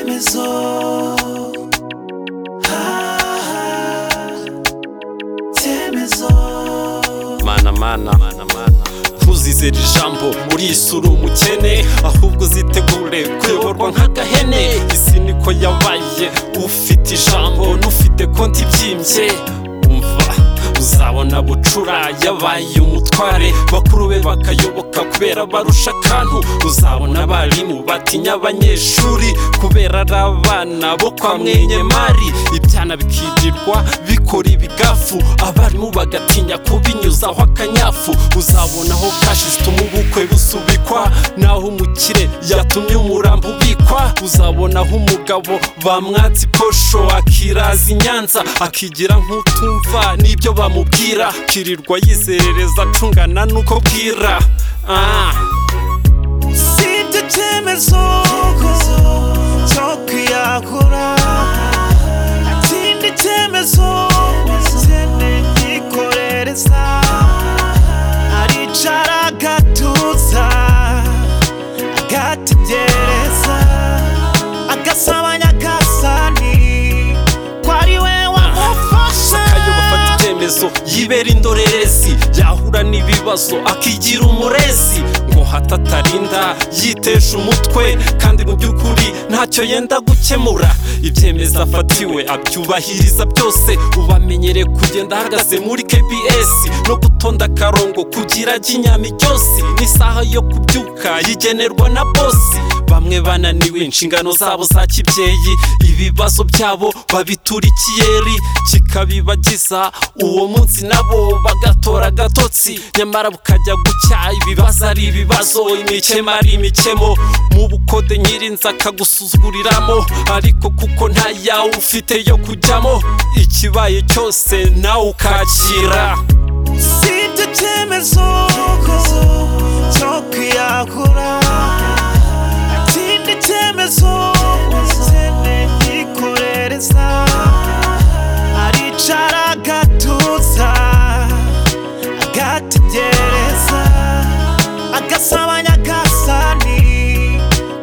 Icyemezo mana mana ntuzizere ijambo urisura umukene ahubwo uzitegure kuyoborwa nk'agahene isi niko yabaye ufite ijambo n'ufite konti ibyimbye umva uzabona bucura yabaye umutware bakuru be bakayoboka kubera barusha akantu uzabona abarimu batinya abanyeshuri kubera ari abana bo kwa mwenyemari ibyana bikigirwa bikora ibigafu abarimu bagatinya kubinyuzaho akanyafu uzabona aho kashishita umubukwe busubikwa naho umukire yatumye umurambo ubikwa uzabona aho umugabo bamwatse ikosho akiraza i nyanza akigira nk'utumva n'ibyo bamubwira kirirwa yizerereza acungana n'uko bwira ah. usibye icyemezo cyo kwiyahura ikindi cyemezo cyene gikorereza aricara agatuza agategereza agasabanya agasani ko ari we wamufasha Kayo bafata icyemezo yibera indorerezi yahura n'ibibazo akigira umurezi ngo hato atarinda yitesha umutwe kandi mu by'ukuri ntacyo yenda gukemura ibyemezo afatiwe abyubahiriza byose ubamenyere kugenda ahagaze muri kbs no gutonda akarongo kugira ajye inyama iryosi n'isaha yo kubyuka yigenerwa na bosi bamwe bananiwe inshingano zabo za kibyeyi ibibazo byabo babitura ikiyeri kikabibagiza uwo munsi nabo bagatora agatotsi nyamara bukajya gucya ibibazo ari ibibazo imikemo ari imikemo mu bukode nyirinzi akagusuzuguriramo ariko kuko ntayawe ufite yo kujyamo ikibaye cyose nawe ukakira usibye icyemezo cyo kwiyahura ikindi cyemezo cyene gikorereza aricara agatuza agategereza agasabanya agasani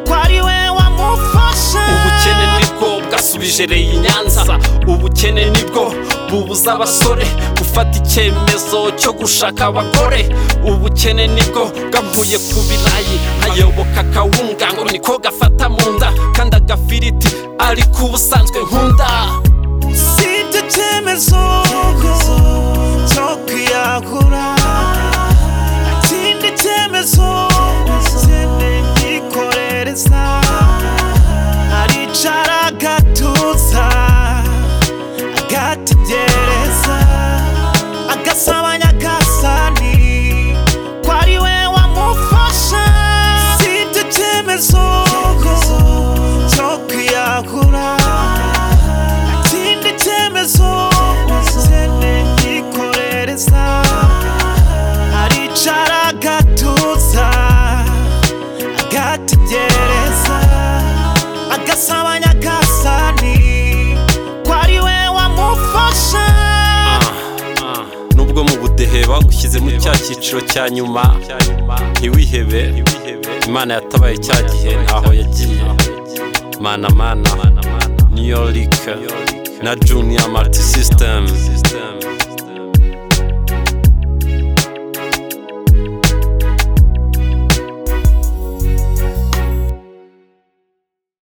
ko ari we wamufasha ubukene nibwo bwasubijereye i nyanza ubukene nibwo bubuza abasore gufata icyemezo cyo gushaka abagore ubukene nibwo bwamuye ku birayi ayoboka akawunga ngo niko gafata mu nda kandi agafiriti ari ku busanzwe nkunda usibye icyemezo cyo kwiyahura ikindi cyemezo cyene gikorereza aricara agatuza agategereza agasabanya agasani ko ari we wamufasha usibye icyemezo cyo kwiyahura ikindi cyemezo cyene gikorereza aricara agatuza agategereza agasabanya agasani ko ari we wamufasha nubwo mu budehe bagushyizemo cya cyiciro cya nyuma ntiwihebe imana yatabaye cya gihe ntaho yagiye mana mana niyorike na juniya mariti sisitemu